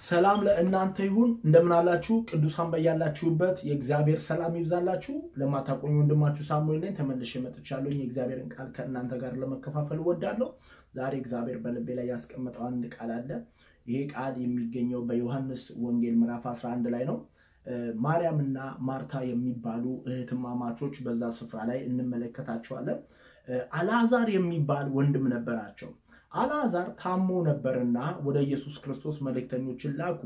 ሰላም ለእናንተ ይሁን። እንደምን አላችሁ? ቅዱሳን በያላችሁበት የእግዚአብሔር ሰላም ይብዛላችሁ። ለማታቆኝ ወንድማችሁ ሳሙኤል ነኝ። ተመልሼ መጥቻለሁ። የእግዚአብሔርን ቃል ከእናንተ ጋር ለመከፋፈል እወዳለሁ። ዛሬ እግዚአብሔር በልቤ ላይ ያስቀመጠው አንድ ቃል አለ። ይሄ ቃል የሚገኘው በዮሐንስ ወንጌል ምዕራፍ 11 ላይ ነው። ማርያም እና ማርታ የሚባሉ እህትማማቾች በዛ ስፍራ ላይ እንመለከታቸዋለን። አልዓዛር የሚባል ወንድም ነበራቸው። አልዓዛር ታሞ ነበርና ወደ ኢየሱስ ክርስቶስ መልእክተኞችን ላኩ።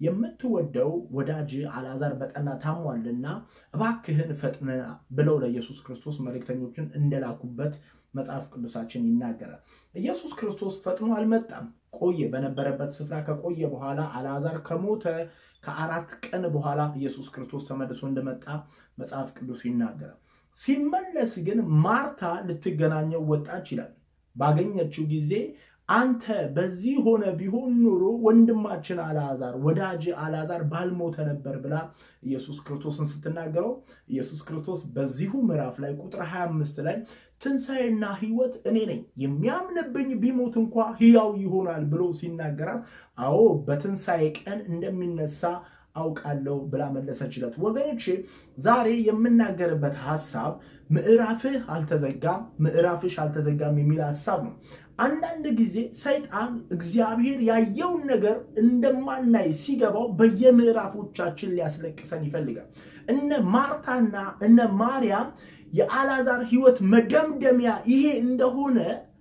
የምትወደው ወዳጅ አልዓዛር በጠና ታሟልና እባክህን ፈጥነ ብለው ለኢየሱስ ክርስቶስ መልእክተኞችን እንደላኩበት መጽሐፍ ቅዱሳችን ይናገራል። ኢየሱስ ክርስቶስ ፈጥኖ አልመጣም። ቆየ። በነበረበት ስፍራ ከቆየ በኋላ አልዓዛር ከሞተ ከአራት ቀን በኋላ ኢየሱስ ክርስቶስ ተመልሶ እንደመጣ መጽሐፍ ቅዱስ ይናገራል። ሲመለስ ግን ማርታ ልትገናኘው ወጣች ይላል። ባገኘችው ጊዜ አንተ በዚህ ሆነ ቢሆን ኖሮ ወንድማችን አልዓዛር ወዳጅ አልዓዛር ባልሞተ ነበር ብላ ኢየሱስ ክርስቶስን ስትናገረው ኢየሱስ ክርስቶስ በዚሁ ምዕራፍ ላይ ቁጥር 25 ላይ ትንሣኤና ሕይወት እኔ ነኝ፣ የሚያምንብኝ ቢሞት እንኳ ሕያው ይሆናል ብሎ ሲናገራት፣ አዎ በትንሣኤ ቀን እንደሚነሳ አውቃለሁ ብላ መለሰችለት። ወገኖቼ ዛሬ የምናገርበት ሀሳብ ምዕራፍህ አልተዘጋም፣ ምዕራፍሽ አልተዘጋም የሚል ሀሳብ ነው። አንዳንድ ጊዜ ሰይጣን እግዚአብሔር ያየውን ነገር እንደማናይ ሲገባው በየምዕራፎቻችን ሊያስለቅሰን ይፈልጋል። እነ ማርታና እነ ማርያም የአልዓዛር ሕይወት መደምደሚያ ይሄ እንደሆነ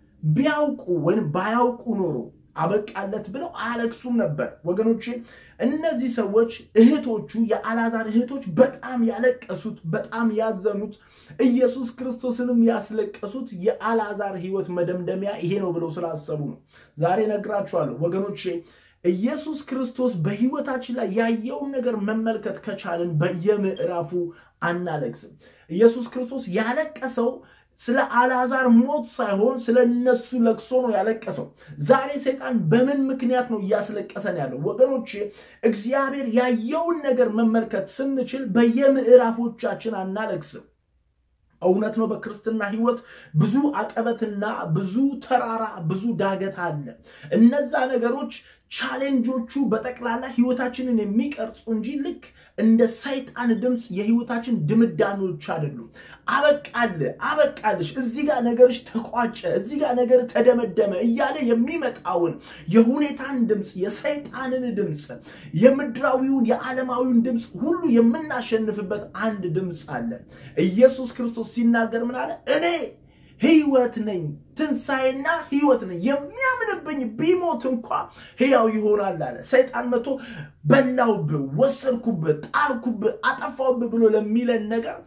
ቢያውቁ ወይም ባያውቁ ኖሮ አበቃለት ብለው አያለቅሱም ነበር። ወገኖቼ እነዚህ ሰዎች እህቶቹ የአልዓዛር እህቶች በጣም ያለቀሱት በጣም ያዘኑት ኢየሱስ ክርስቶስንም ያስለቀሱት የአልዓዛር ሕይወት መደምደሚያ ይሄ ነው ብለው ስላሰቡ ነው። ዛሬ ነግራችኋለሁ ወገኖቼ ኢየሱስ ክርስቶስ በሕይወታችን ላይ ያየውን ነገር መመልከት ከቻልን በየምዕራፉ አናለቅስም። ኢየሱስ ክርስቶስ ያለቀሰው ስለ አልዓዛር ሞት ሳይሆን ስለ እነሱ ለቅሶ ነው ያለቀሰው። ዛሬ ሰይጣን በምን ምክንያት ነው እያስለቀሰን ያለው? ወገኖቼ እግዚአብሔር ያየውን ነገር መመልከት ስንችል በየምዕራፎቻችን አናለቅስም። እውነት ነው። በክርስትና ሕይወት ብዙ አቀበትና ብዙ ተራራ፣ ብዙ ዳገት አለ። እነዛ ነገሮች ቻሌንጆቹ በጠቅላላ ሕይወታችንን የሚቀርጹ እንጂ ልክ እንደ ሰይጣን ድምፅ የሕይወታችን ድምዳሜዎች አይደሉም። አበቃል፣ አበቃልሽ፣ እዚህ ጋር ነገርሽ ተቋጨ፣ እዚህ ጋር ነገር ተደመደመ እያለ የሚመጣውን የሁኔታን ድምፅ፣ የሰይጣንን ድምፅ፣ የምድራዊውን የዓለማዊውን ድምፅ ሁሉ የምናሸንፍበት አንድ ድምፅ አለ። ኢየሱስ ክርስቶስ ሲናገር ምን አለ? እኔ ሕይወት ነኝ ትንሣኤና ሕይወት ነኝ፣ የሚያምንብኝ ቢሞት እንኳ ሕያው ይሆናል አለ። ሰይጣን መቶ በላውብህ፣ ወሰድኩብህ፣ ጣልኩብህ፣ አጠፋውብህ ብሎ ለሚለን ነገር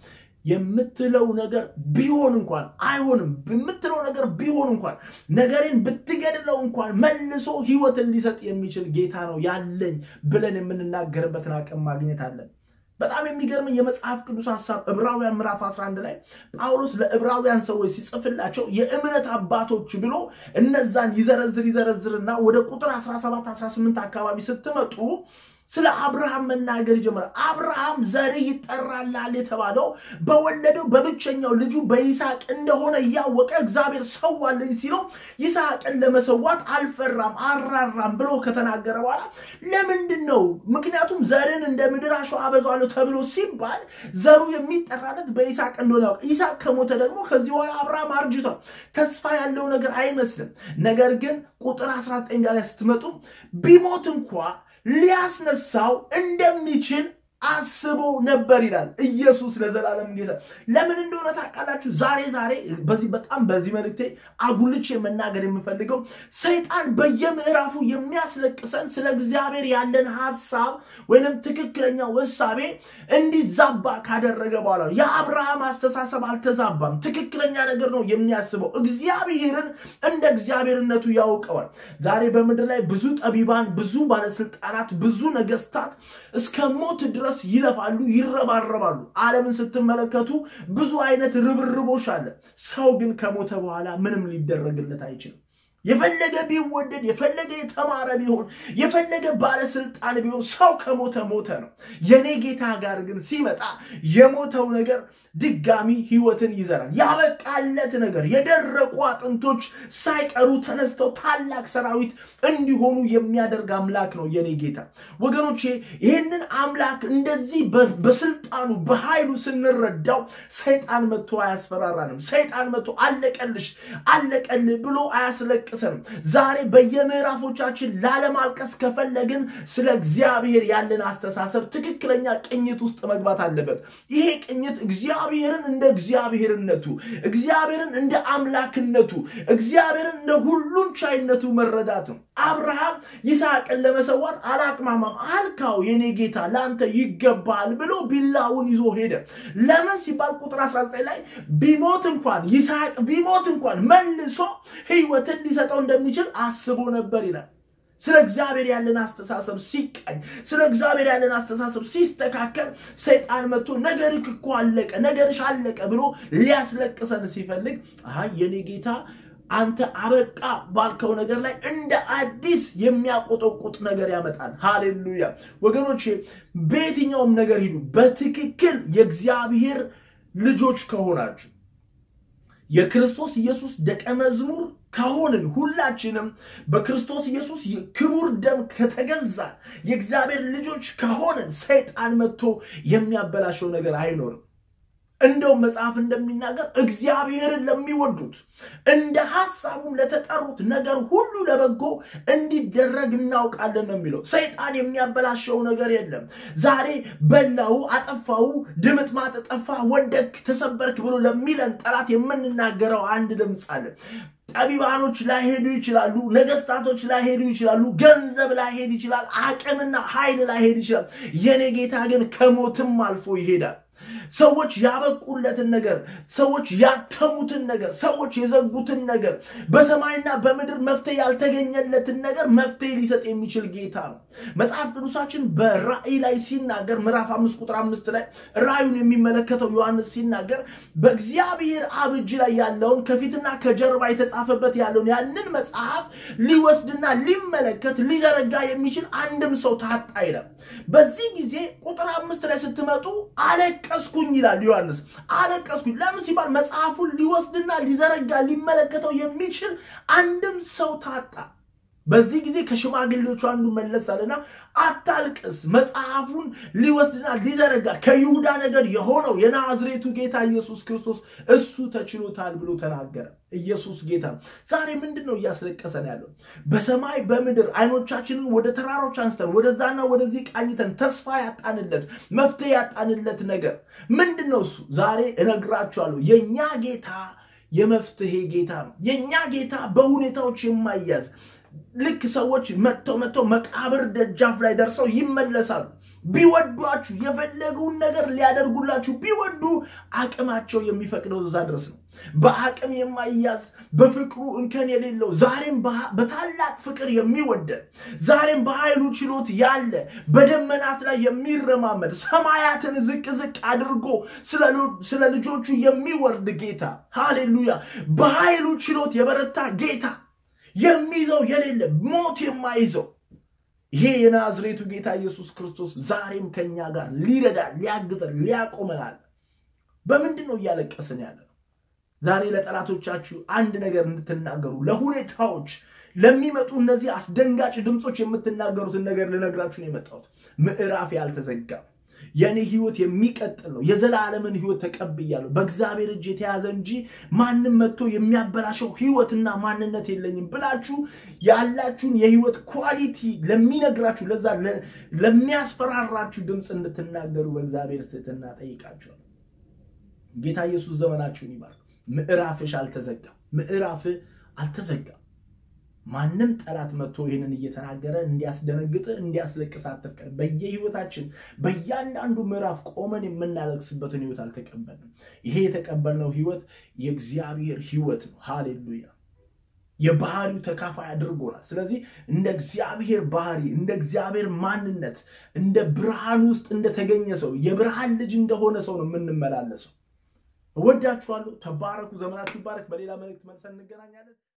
የምትለው ነገር ቢሆን እንኳን አይሆንም። የምትለው ነገር ቢሆን እንኳን ነገሬን ብትገድለው እንኳን መልሶ ሕይወትን ሊሰጥ የሚችል ጌታ ነው ያለኝ ብለን የምንናገርበትን አቅም ማግኘት አለን። በጣም የሚገርም የመጽሐፍ ቅዱስ ሀሳብ ዕብራውያን ምዕራፍ 11 ላይ ጳውሎስ ለዕብራውያን ሰዎች ሲጽፍላቸው የእምነት አባቶች ብሎ እነዛን ይዘረዝር ይዘረዝርና ወደ ቁጥር 17 18 አካባቢ ስትመጡ ስለ አብርሃም መናገር ይጀምራል። አብርሃም ዘር ይጠራላል የተባለው በወለደው በብቸኛው ልጁ በይስሐቅ እንደሆነ እያወቀ እግዚአብሔር ሰዋልኝ ሲለው ይስሐቅን ለመሰዋት አልፈራም አራራም ብሎ ከተናገረ በኋላ ለምንድን ነው? ምክንያቱም ዘርን እንደ ምድር አሸዋ አበዛዋለሁ ተብሎ ሲባል ዘሩ የሚጠራለት በይስሐቅ እንደሆነ ያውቅ። ይስሐቅ ከሞተ ደግሞ ከዚህ በኋላ አብርሃም አርጅቷል። ተስፋ ያለው ነገር አይመስልም። ነገር ግን ቁጥር 19 ጋር ስትመጡ ቢሞት እንኳ ሊያስነሳው እንደሚችል አስቦ ነበር ይላል። ኢየሱስ ለዘላለም ጌታ። ለምን እንደሆነ ታውቃላችሁ? ዛሬ ዛሬ በዚህ በጣም በዚህ መልእክቴ አጉልቼ መናገር የምፈልገው ሰይጣን በየምዕራፉ የሚያስለቅሰን ስለ እግዚአብሔር ያለን ሀሳብ ወይንም ትክክለኛው እሳቤ እንዲዛባ ካደረገ በኋላ የአብርሃም አስተሳሰብ አልተዛባም። ትክክለኛ ነገር ነው የሚያስበው። እግዚአብሔርን እንደ እግዚአብሔርነቱ ያውቀዋል። ዛሬ በምድር ላይ ብዙ ጠቢባን፣ ብዙ ባለስልጣናት፣ ብዙ ነገስታት እስከ ሞት ድረስ ይለፋሉ፣ ይረባረባሉ። ዓለምን ስትመለከቱ ብዙ አይነት ርብርቦች አለ። ሰው ግን ከሞተ በኋላ ምንም ሊደረግለት አይችልም። የፈለገ ቢወደድ የፈለገ የተማረ ቢሆን የፈለገ ባለስልጣን ቢሆን ሰው ከሞተ ሞተ ነው። የኔ ጌታ ጋር ግን ሲመጣ የሞተው ነገር ድጋሚ ህይወትን ይዘራል። ያበቃለት ነገር የደረቁ አጥንቶች ሳይቀሩ ተነስተው ታላቅ ሰራዊት እንዲሆኑ የሚያደርግ አምላክ ነው የኔ ጌታ። ወገኖቼ ይህንን አምላክ እንደዚህ በስልጣኑ በኃይሉ ስንረዳው ሰይጣን መጥቶ አያስፈራራንም። ሰይጣን መጥቶ አለቀልሽ አለቀልህ ብሎ አያስለቅሰንም። ዛሬ በየምዕራፎቻችን ላለማልቀስ ከፈለግን ስለ እግዚአብሔር ያለን አስተሳሰብ ትክክለኛ ቅኝት ውስጥ መግባት አለበት። ይሄ ቅኝት እግዚአብሔርን እንደ እግዚአብሔርነቱ፣ እግዚአብሔርን እንደ አምላክነቱ፣ እግዚአብሔርን እንደ ሁሉን ቻይነቱ መረዳት ነው። አብርሃም ይስሐቅን ለመሰዋት አላቅማማም። አልካው የኔ ጌታ ለአንተ ይገባል ብሎ ቢላውን ይዞ ሄደ። ለምን ሲባል ቁጥር 19 ላይ ቢሞት እንኳን ይስሐቅ ቢሞት እንኳን መልሶ ህይወትን ሊሰጠው እንደሚችል አስቦ ነበር ይላል። ስለ እግዚአብሔር ያለን አስተሳሰብ ሲቃኝ፣ ስለ እግዚአብሔር ያለን አስተሳሰብ ሲስተካከል ሰይጣን መጥቶ ነገርህ እኮ አለቀ፣ ነገርሽ አለቀ ብሎ ሊያስለቅሰን ሲፈልግ አይ የኔ ጌታ አንተ አበቃ ባልከው ነገር ላይ እንደ አዲስ የሚያቆጠቁጥ ነገር ያመጣል። ሃሌሉያ ወገኖቼ፣ በየትኛውም ነገር ሂዱ፣ በትክክል የእግዚአብሔር ልጆች ከሆናችሁ የክርስቶስ ኢየሱስ ደቀ መዝሙር ከሆንን ሁላችንም በክርስቶስ ኢየሱስ ክቡር ደም ከተገዛ የእግዚአብሔር ልጆች ከሆንን ሰይጣን መጥቶ የሚያበላሸው ነገር አይኖርም። እንደውም መጽሐፍ እንደሚናገር እግዚአብሔርን ለሚወዱት እንደ ሐሳቡም ለተጠሩት ነገር ሁሉ ለበጎ እንዲደረግ እናውቃለን ነው የሚለው። ሰይጣን የሚያበላሸው ነገር የለም። ዛሬ በላው፣ አጠፋው፣ ድምጥማጥ ጠፋ፣ ወደክ፣ ተሰበርክ ብሎ ለሚለን ጠላት የምንናገረው አንድ ድምፅ አለ። ጠቢባኖች ላይሄዱ ይችላሉ። ነገስታቶች ላይሄዱ ይችላሉ። ገንዘብ ላይሄድ ይችላል። አቅምና ኃይል ላይሄድ ይችላል። የኔ ጌታ ግን ከሞትም አልፎ ይሄዳል። ሰዎች ያበቁለትን ነገር፣ ሰዎች ያተሙትን ነገር፣ ሰዎች የዘጉትን ነገር፣ በሰማይና በምድር መፍትሄ ያልተገኘለትን ነገር መፍትሄ ሊሰጥ የሚችል ጌታ ነው። መጽሐፍ ቅዱሳችን በራእይ ላይ ሲናገር ምዕራፍ አምስት ቁጥር አምስት ላይ ራእዩን የሚመለከተው ዮሐንስ ሲናገር በእግዚአብሔር አብ እጅ ላይ ያለውን ከፊትና ከጀርባ የተጻፈበት ያለውን ያንን መጽሐፍ ሊወስድና ሊመለከት ሊዘረጋ የሚችል አንድም ሰው ታጣ ይላል። በዚህ ጊዜ ቁጥር አምስት ላይ ስትመጡ አለቀስኩኝ ይላል ዮሐንስ። አለቀስኩኝ ለምን ሲባል መጽሐፉን ሊወስድና ሊዘረጋ ሊመለከተው የሚችል አንድም ሰው ታጣ። በዚህ ጊዜ ከሽማግሌዎቹ አንዱ መለስ አለና አታልቅስ፣ መጽሐፉን ሊወስድና ሊዘረጋ ከይሁዳ ነገድ የሆነው የናዝሬቱ ጌታ ኢየሱስ ክርስቶስ እሱ ተችሎታል ብሎ ተናገረ። ኢየሱስ ጌታ ዛሬ ምንድን ነው እያስለቀሰን ያለው? በሰማይ በምድር አይኖቻችንን ወደ ተራሮች አንስተን ወደዛና ወደዚህ ቃኝተን ተስፋ ያጣንለት መፍትሄ ያጣንለት ነገር ምንድን ነው? እሱ ዛሬ እነግራችኋለሁ። የእኛ ጌታ የመፍትሄ ጌታ ነው። የእኛ ጌታ በሁኔታዎች የማያዝ ልክ ሰዎች መጥተው መጥተው መቃብር ደጃፍ ላይ ደርሰው ይመለሳሉ። ቢወዷችሁ የፈለገውን ነገር ሊያደርጉላችሁ ቢወዱ አቅማቸው የሚፈቅደው እዛ ድረስ ነው። በአቅም የማይያዝ በፍቅሩ እንከን የሌለው ዛሬም በታላቅ ፍቅር የሚወደን ዛሬም በኃይሉ ችሎት ያለ በደመናት ላይ የሚረማመድ ሰማያትን ዝቅ ዝቅ አድርጎ ስለ ልጆቹ የሚወርድ ጌታ ሃሌሉያ! በኃይሉ ችሎት የበረታ ጌታ የሚይዘው የሌለ ሞት የማይዘው ይሄ የናዝሬቱ ጌታ ኢየሱስ ክርስቶስ ዛሬም ከኛ ጋር ሊረዳን፣ ሊያግዘን፣ ሊያቆመናል። በምንድን ነው እያለቀስን ያለ ነው? ዛሬ ለጠላቶቻችሁ አንድ ነገር እንድትናገሩ ለሁኔታዎች ለሚመጡ እነዚህ አስደንጋጭ ድምፆች የምትናገሩትን ነገር ልነግራችሁ ነው የመጣሁት። ምዕራፍ ያልተዘጋም የእኔ ህይወት የሚቀጥል ነው። የዘላለምን ህይወት ተቀብያለሁ። በእግዚአብሔር እጅ የተያዘ እንጂ ማንም መጥቶ የሚያበላሸው ህይወትና ማንነት የለኝም ብላችሁ ያላችሁን የህይወት ኳሊቲ ለሚነግራችሁ ለዛ ለሚያስፈራራችሁ ድምፅ እንድትናገሩ በእግዚአብሔር ትህትና ጠይቃችኋል። ጌታ ኢየሱስ ዘመናችሁን ይባርክ። ምዕራፍሽ አልተዘጋም። ምዕራፍ አልተዘጋም። ማንም ጠላት መጥቶ ይህንን እየተናገረ እንዲያስደነግጥ እንዲያስለቅስ አትፍቀድ። በየህይወታችን በእያንዳንዱ ምዕራፍ ቆመን የምናለቅስበትን ህይወት አልተቀበልንም። ይሄ የተቀበልነው ህይወት የእግዚአብሔር ህይወት ነው። ሃሌሉያ! የባህሪው ተካፋይ አድርጎናል። ስለዚህ እንደ እግዚአብሔር ባህሪ፣ እንደ እግዚአብሔር ማንነት፣ እንደ ብርሃን ውስጥ እንደተገኘ ሰው የብርሃን ልጅ እንደሆነ ሰው ነው የምንመላለሰው። እወዳችኋለሁ። ተባረኩ። ዘመናችሁ ይባረክ። በሌላ መልእክት መልሰን እንገናኛለን።